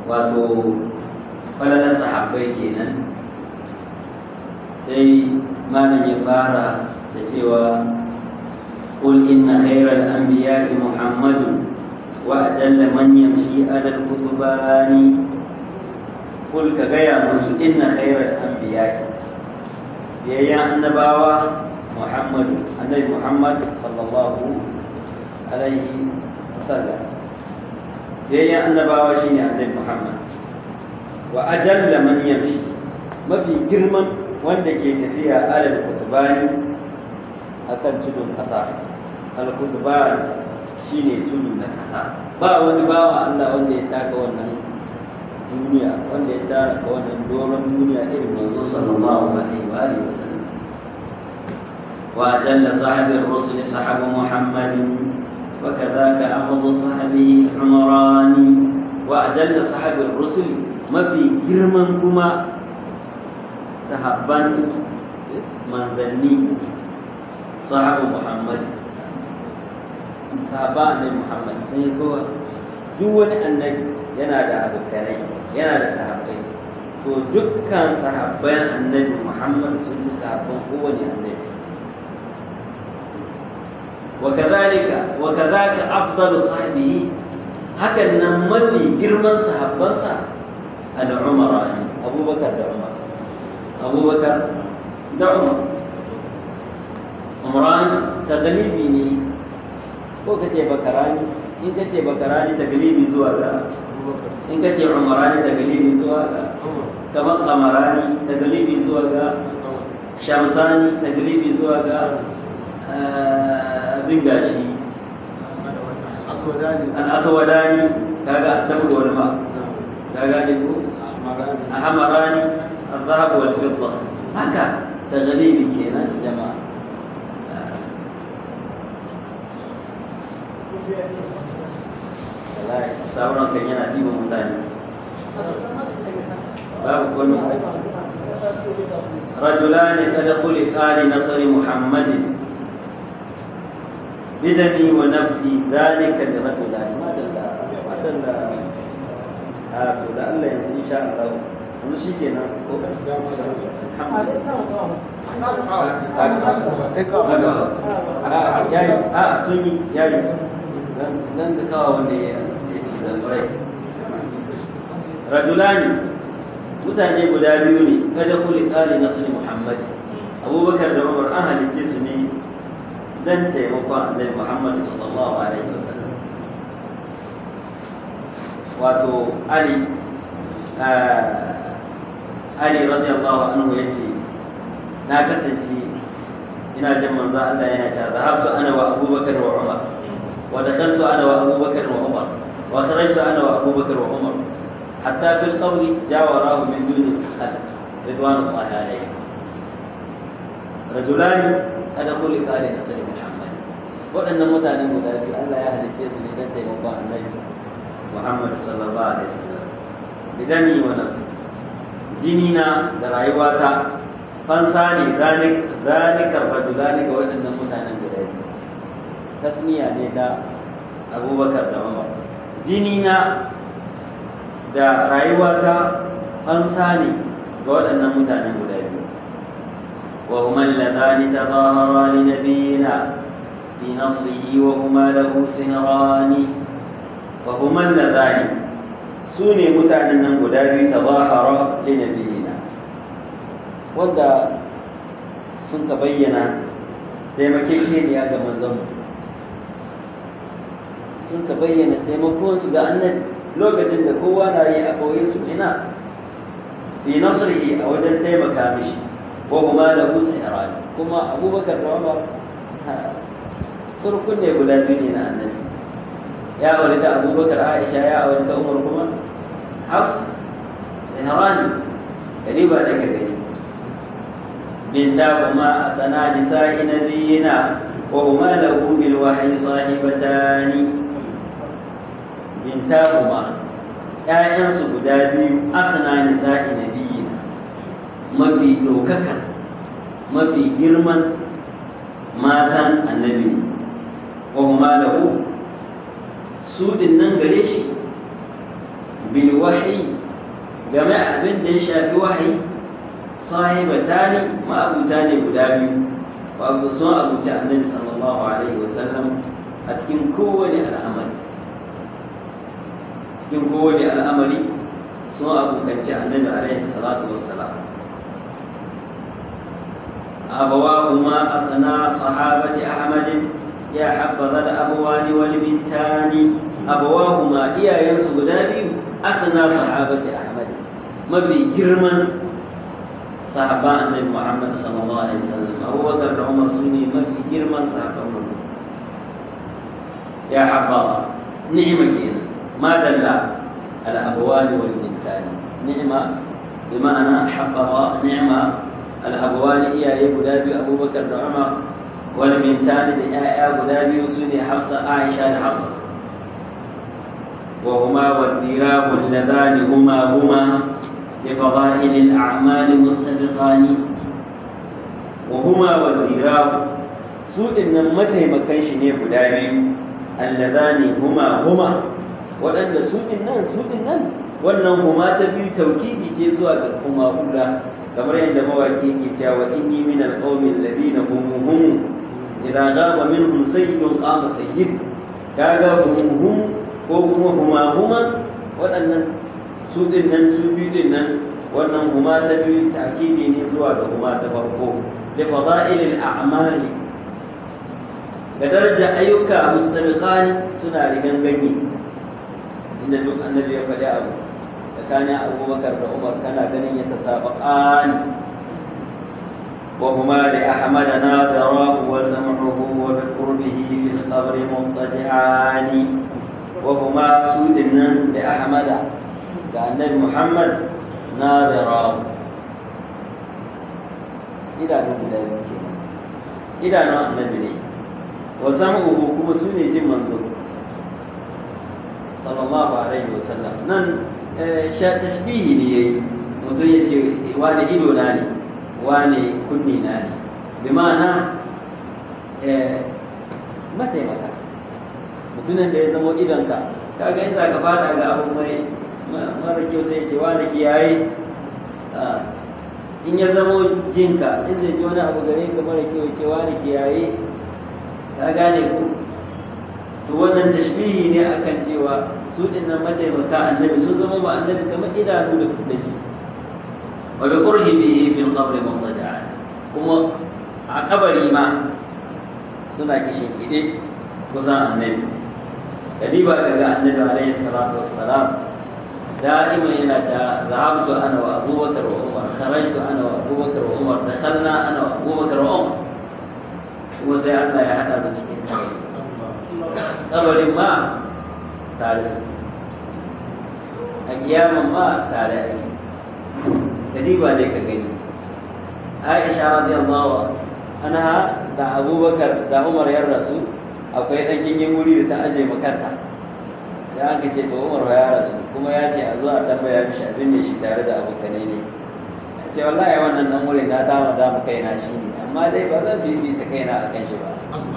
wato falalar sahabbai kenan sai malam ya fara da cewa قل إن خير الأنبياء محمد وأجل من يمشي على الكتبان قل كغيا مسو إن خير الأنبياء يا النباوة محمد النبي محمد صلى الله عليه وسلم يا النباوة شيني النبي محمد وأجل من يمشي ما في جرما وندك فيها على الكتبان akan tudun ƙasa al-kutban shine tudu na ƙasa ba wani bawa Allah wanda ya taka wannan duniya wanda ya taka wannan doron duniya irin manzo sallallahu alaihi wa alihi wasallam wa ajalla sahabi ar-rusul sahabu muhammadin wa kadhaka amadu sahabi umrani wa ajalla sahabi ar-rusul mafi girman kuma sahabban manzanni sahabu Muhammad sahaba annabi Muhammad sun yi kowa duk wani annabi yana da abokanai yana da sahabbai to dukkan sahabban annabi Muhammad sun yi sahabban kowane annabi وكذلك وكذاك أفضل صحبه hakan nan mafi girman sahabbansa al-umara abubakar da umar abubakar da umar umran taglibi ne ko ka ce bakarani in ka ce bakarani taglibi zuwa ga in ka ce umarani taglibi zuwa ga kamar kamarani taglibi zuwa ga shamsani taglibi zuwa ga abin gashi al'aswadani kaga asabu wal ma kaga ne ko ahmarani الذهب والفضة هكا تغليبي كينا جماعة sauran kan yana ɗiba mutane babu kwallo رجلان قد خلقا لنصر محمد بدمي ونفسي ذلك الرجلان ما دل ما دل آه لعل إن شاء الله yanzu shi ke nan ko yayi a sun yi yayi nan da kawo wanda ya ci da tsorai rajulani mutane guda biyu ne kada kuli tsari na suni muhammad abubakar da umar an halicce su ne dan taimakon annabi muhammad sallallahu alaihi wasallam wato ali Ali radiyallahu anhu yace na kasance ina jin manzo Allah yana ta zahabtu ana wa Abubakar wa Umar wa dakhaltu ana wa Abubakar wa Umar wa kharajtu ana wa Abubakar wa Umar hatta fil qawli jawarahu min duni al ridwanullahi alayhi rajulani kada kulli qali nasri Muhammad waɗannan mutanen guda biyu Allah ya halicce su ne don taimakon annabi Muhammad sallallahu alaihi wasallam bidani wa nasri jinina da rayuwata fansa ne zalikar rajulani ga waɗannan mutanen guda biyu tasmiya ne da abubakar da umar jinina da rayuwata fansa ne ga waɗannan mutanen guda biyu wa huma alladhani tadahara li nabiyina fi nasrihi wa huma lahu sihrani wa huma alladhani su ne mutanen nan guda biyu ta zahara linabiyina wanda sun ka bayyana taimakekeniya ga manzanmu sun ka bayyana taimakonsu ga annabi lokacin da kowa na yi a koyi su ina fi nasrihi a wajen taimaka mishi ko kuma da musa irani kuma abubakar da umar surkun ne guda biyu ne na annabi ya aure da abubakar aisha ya aure da umar kuma حفص سهراني قريبا لك به بنتاهما أثنى نساء نبينا وهما له بالوحي صاحبتان بنتاهما ‘ya'yansu guda biyu asana nisa'i nabiyina mafi ɗaukaka mafi girman matan annabi wa huma lahu su din nan gare shi bil wahyi game abin da ya shafi wahayi sahibatani ma'abuta ne guda biyu wato sun abuci annabi sallallahu alaihi wasallam a cikin kowane al'amari cikin kowane al'amari sun abokanci annabi alaihi salatu wassalam أبواهما أثنى صحابة أحمد يا حبذا الأبوان والبنتان أبواهما إيا ينصب دابي أثنى صحابة أحمد ما في جرما صحابة النبي محمد صلى الله عليه وسلم أبو بكر عمر سني ما في جرما صحابة محمد يا حبذا نعمة كينا ما دل الأبوان والبنتان نعمة بمعنى حبذا نعمة الأبوان إياه غلابي أبو بكر وعمر والبنتان لآية غلابي وسوني حفصة عائشة لحفصة وهما والذراب اللذان هما هما لفضائل الأعمال مستبقان وهما والذراب سوء إن متى ما كانش نيه غلابي اللذان هما هما وأن سوء النان سوء النان wannan huma ta biyu taukidi ce zuwa ga kuma hula kamar yadda mawaki ke cewa inni min alqawmi alladhina hum hum idza ghaba minhum sayyidun qama sayyid kaga hum hum ko kuma huma huma waɗannan su din nan su biyu din nan wannan huma ta biyu ta'kidi ne zuwa ga huma ta farko li fada'il al-a'mali ga daraja ayyuka mustabiqani suna rigan gani inda duk annabi ya faɗi abu tsakanin abubakar da umar kana ganin ya tasabaqan وهما لأحمد ناظراه وسمعه وبقربه في القبر مضطجعان وهما سودنا لأحمد كأن محمد ناظراه إلى نوم لا يمكن إلى نوم النبي وسمعه كما سوني جم منظور صلى الله عليه وسلم نن تشبيه لي منذ يجي واني إلو ناني wane kunni na ne bi ma'ana mataimaka mutumin da ya zamo idonka kaga in za ka fada ga abu mai mara kyau sai ce wane kiyaye in ya zamo jinka in zai ji wani abu gare ka mara kyau ce wane kiyaye ka gane ku to wannan tashbihi ne akan cewa su dinnan mataimaka annabi sun zama ba annabi kamar idanu da kudaji وبقربه في القبر مضجعا kuma a kabari ma suna kishin ide kusan annabi kadiba daga annabi alaihi salatu wassalam دائما yana ta zahabtu ana wa abubakar wa umar kharajtu ana wa abubakar wa umar dakhalna ana wa abubakar wa umar kuma sai Allah ya hada da cikin kabarin ma tare su a kiyaman ma tare ake kadiba dai ka gani aisha radiyallahu anha da abubakar da umar ya rasu akwai dan kingin wuri da ta aje makarta sai aka ce to umar ya rasu kuma ya ce a zo a tambaya mishi abin da shi tare da abokanai ne ce wallahi wannan dan wurin na dama da mu kaina shi ne amma dai ba zan fifita kaina akan shi ba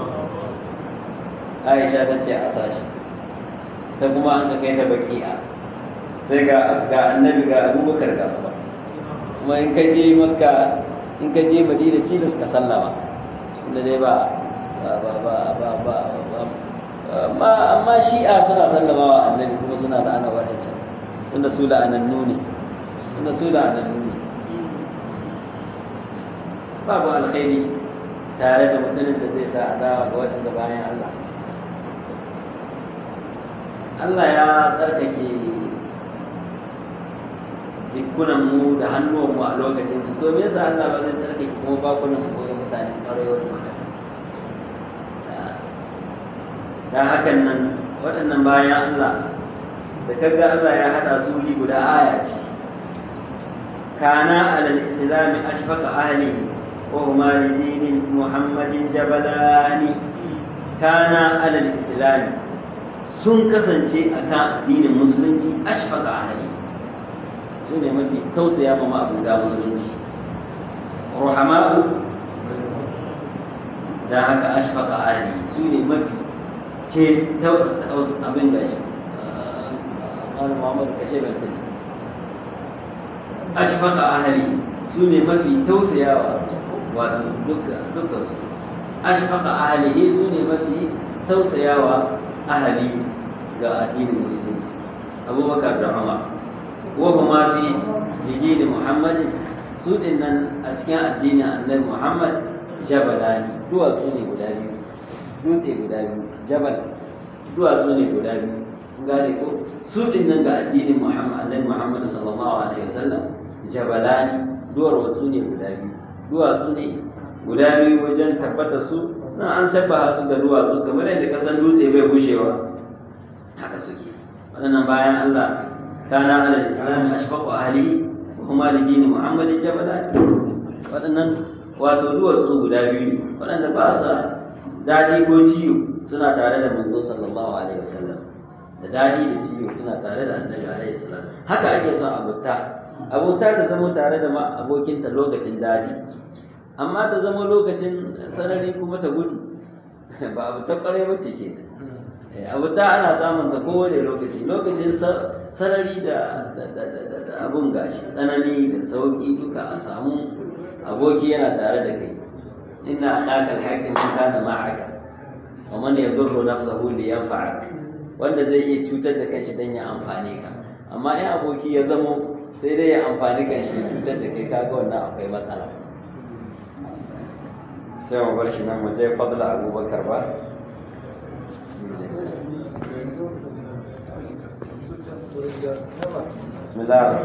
aisha ta ce a sashi ta kuma an ka kai ta baki'a sai ga ga annabi ga abubakar ga umar kuma in ka je makka in ka je madina cilis ka sallama inda dai ba ba ba ba ba ba amma amma shi'a suna sallama wa annabi kuma suna da ana wadancan tunda su da anannu ne tunda su da anannu ne babu alkhairi tare da mutumin da zai sa adawa ga waɗanda bayan Allah Allah ya tsarkake jikunan mu da hannuwan mu a lokacin su to me yasa Allah ba zai tsarkake kuma bakunan mu ga mutane ƙwarewar magana dan hakan nan waɗannan bayan Allah da kaga Allah ya hada su wuri guda aya ce kana alal islam ashfaqa ahli wa huma lidin muhammadin jabalani kana alal islam sun kasance akan addinin musulunci ashfaqa ahli su ne mafi tausaya ma ma'abuda musulunci ruhama'u da haka ashfaqa ahli su ne mafi ce abin da shi wani muhammadu kashe ban tuni ashfaqa ahli su ne mafi tausayawa wato duka duka su ashfaqa ahlihi su ne mafi tausayawa ahli ga addinin musulunci abubakar da umar wa kuma fi lijini muhammadin su din nan a cikin addinin annabi muhammad jabalani duwatsu ne guda biyu dutse guda biyu jabal duwatsu ne guda biyu gane ko su din nan ga addinin muhammad annabi muhammad sallallahu alaihi wasallam jabalani duwar wasu ne guda biyu duwatsu ne guda biyu wajen tabbata su na an shabba su da duwatsu kamar yadda kasan dutse bai bushewa haka suke waɗannan bayan Allah kana ala islam ashfaqu ahli kuma da dini muhammadin jabalani waɗannan wato duwatsu guda biyu waɗanda ba sa daɗi ko ciwo suna tare da manzo sallallahu alaihi wasallam da daɗi da ciwo suna tare da annabi alaihi salam haka ake son abuta abota ta zama tare da ma abokinta lokacin daɗi amma ta zama lokacin sarari kuma ta gudu ba abu ta ƙwarai ba ce ke abuta ana samun ta kowane lokaci lokacin sarari da abun gashi tsanani da sauƙi duka a samu aboki yana tare da kai inna akaka alhaqi man kana ma'aka wa man yadurru nafsahu li yanfa'ak wanda zai iya cutar da kanshi dan ya amfane ka amma in aboki ya zamo sai dai ya amfani kan shi cutar da kai kaga wannan akwai matsala sai mu bar shi nan mu je fadla abubakar ba bismillah